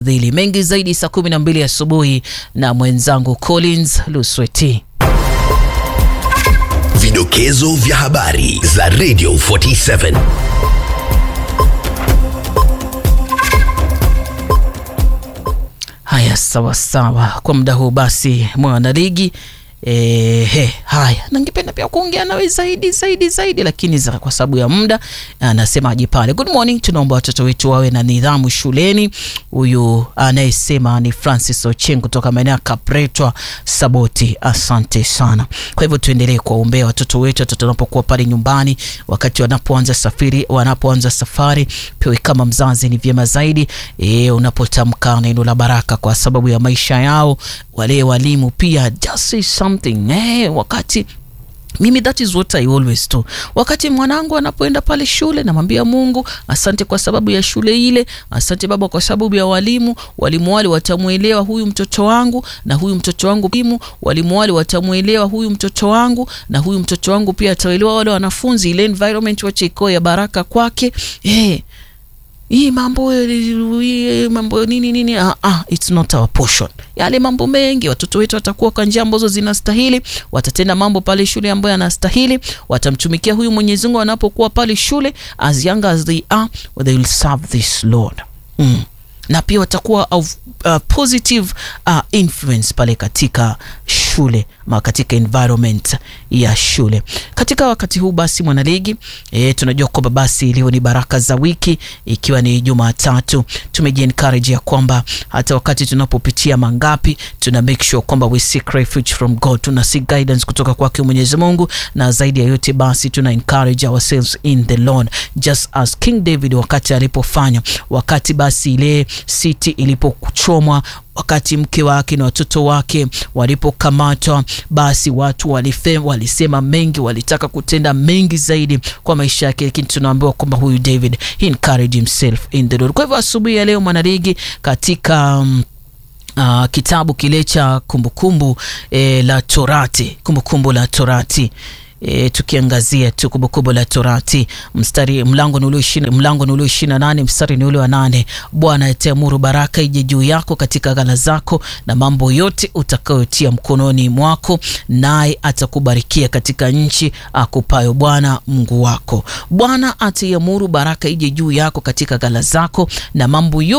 dhili mengi zaidi saa 12 asubuhi na mwenzangu Collins Lusweti. Vidokezo vya habari za Radio 47. Haya, sawa sawa. Kwa muda huu basi, mwanaligi E, he, haya nangependa pia kuongea nawe zaidi zaidi zaidi, lakini za kwa sababu ya muda anasemaje pale. Good morning, tunaomba watoto wetu wawe na nidhamu shuleni. Huyu anayesema ni Francis Ocheng kutoka maeneo ya Kapretwa Saboti, asante sana. Kwa hivyo tuendelee kuwaombea watoto wetu, watoto wanapokuwa pale nyumbani, wakati wanapoanza safari, wanapoanza safari, pia kama mzazi ni vyema zaidi e, unapotamka neno la baraka kwa sababu ya maisha yao. Wale walimu pia just say something eh, wakati mimi that is what I always do. Wakati mwanangu anapoenda pale shule, namwambia Mungu asante kwa sababu ya shule ile, asante Baba kwa sababu ya walimu. Walimu wale watamwelewa huyu mtoto wangu, na huyu mtoto wangu limu, walimu wale watamwelewa huyu mtoto wangu, na huyu mtoto wangu pia ataelewa wale wanafunzi. Ile environment wache iko ya baraka kwake eh hii mambo hii mambo nini nini, ah, ah, it's not our portion. Yale mambo mengi, watoto wetu watakuwa kwa njia ambazo zinastahili, watatenda mambo pale shule ambayo yanastahili, watamtumikia huyu Mwenyezi Mungu wanapokuwa pale shule, as young as they are they will serve this Lord mm. na pia watakuwa of uh, positive uh, influence pale katika shule ma katika environment ya shule. Katika wakati huu basi, mwanaligi e, tunajua kwamba basi leo ni baraka za wiki, ikiwa ni Jumatatu. Tumeji encourage ya kwamba hata wakati tunapopitia mangapi, tuna make sure kwamba we seek refuge from God, tuna seek guidance kutoka kwake Mwenyezi Mungu, na zaidi ya yote basi tuna encourage ourselves in the Lord just as King David wakati alipofanya, wakati basi ile city ilipochomwa wakati mke wake na watoto wake walipokamatwa, basi watu walife, walisema mengi, walitaka kutenda mengi zaidi kwa maisha yake, lakini tunaambiwa kwamba huyu David he encouraged himself in the Lord. Kwa hivyo asubuhi ya leo mwanaligi katika um, uh, kitabu kile cha kumbukumbu eh, la Torati, kumbukumbu la Torati E, tukiangazia tu Kumbukumbu la Torati mstari mlango ni ule ishirini mlango ni ule ishirini na nane mstari ni ule wa nane Bwana ataamuru baraka ije juu yako katika ghala zako na mambo yote utakayotia mkononi mwako, naye atakubarikia katika nchi akupayo Bwana Mungu wako. Bwana ataiamuru baraka ije juu yako katika ghala zako na mambo yote